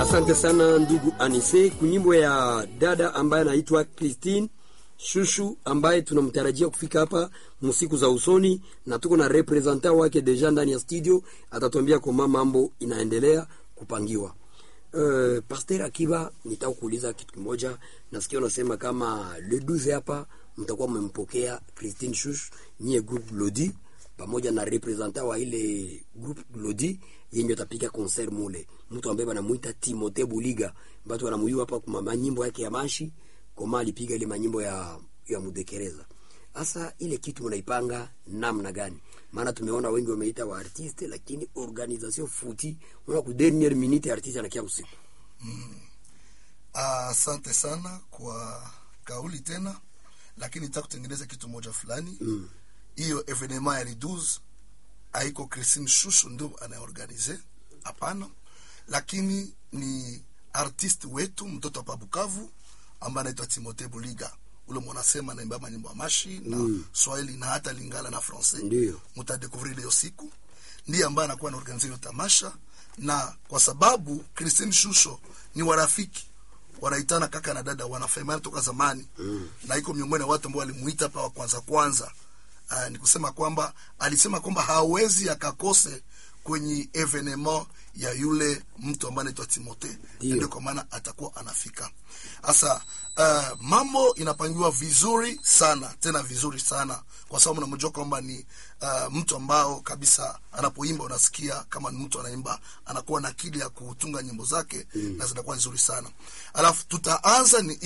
Asante sana ndugu Anise, kunyimbo ya dada ambaye anaitwa Christine Shushu ambaye tunamtarajia kufika hapa msiku za usoni, na tuko na representa wake deja ndani ya studio, atatuambia kama mambo inaendelea kupangiwa. Uh, Pasteur Akiba, nitaka kuuliza kitu kimoja. Nasikia unasema kama le 12 hapa mtakuwa mmempokea Christine Shushu nyie group Lodi pamoja na representa wa ile group Lodi yenye atapiga concert mule, mtu ambaye banamuita Timote Buliga, watu wanamuyua hapa kwa manyimbo yake ya mashi koma alipiga ile manyimbo ya ya mudekereza. Sasa ile kitu mnaipanga namna gani? Maana tumeona wengi wameita wa artiste, lakini organisation futi una ku dernière minute artiste anakia usiku. Asante sana kwa kauli tena, lakini nitaka kutengeneza kitu moja fulani hiyo mm. evenema ya Liduz haiko Christine Shushu ndio anaorganize, hapana, lakini ni artiste wetu mtoto wa Bukavu ambaye anaitwa Timote Buliga ule mwanasema naimba manyimbo ya mashi na mm. Swahili na hata Lingala na Francais. Ndio Mtadekuvrir leo siku, ndiye ambaye anakuwa anaorganize hiyo tamasha, na kwa sababu Christine Shusho ni warafiki wanaitana kaka na dada, wanafahamiana toka zamani mm. na iko miongoni mwa watu ambao walimuita hapa wa kwanza kwanza. Uh, ni kusema kwamba alisema kwamba hawezi akakose kwenye evenement ya yule mtu ambaye anaitwa Timote, ndio kwa maana atakuwa anafika. Sasa uh, mambo inapangiwa vizuri sana tena vizuri sana, kwa sababu namjua kwamba ni uh, mtu ambao kabisa anapoimba unasikia kama ni mtu anaimba, anakuwa na akili ya kutunga nyimbo zake mm. na zinakuwa nzuri sana. Alafu tutaanza ni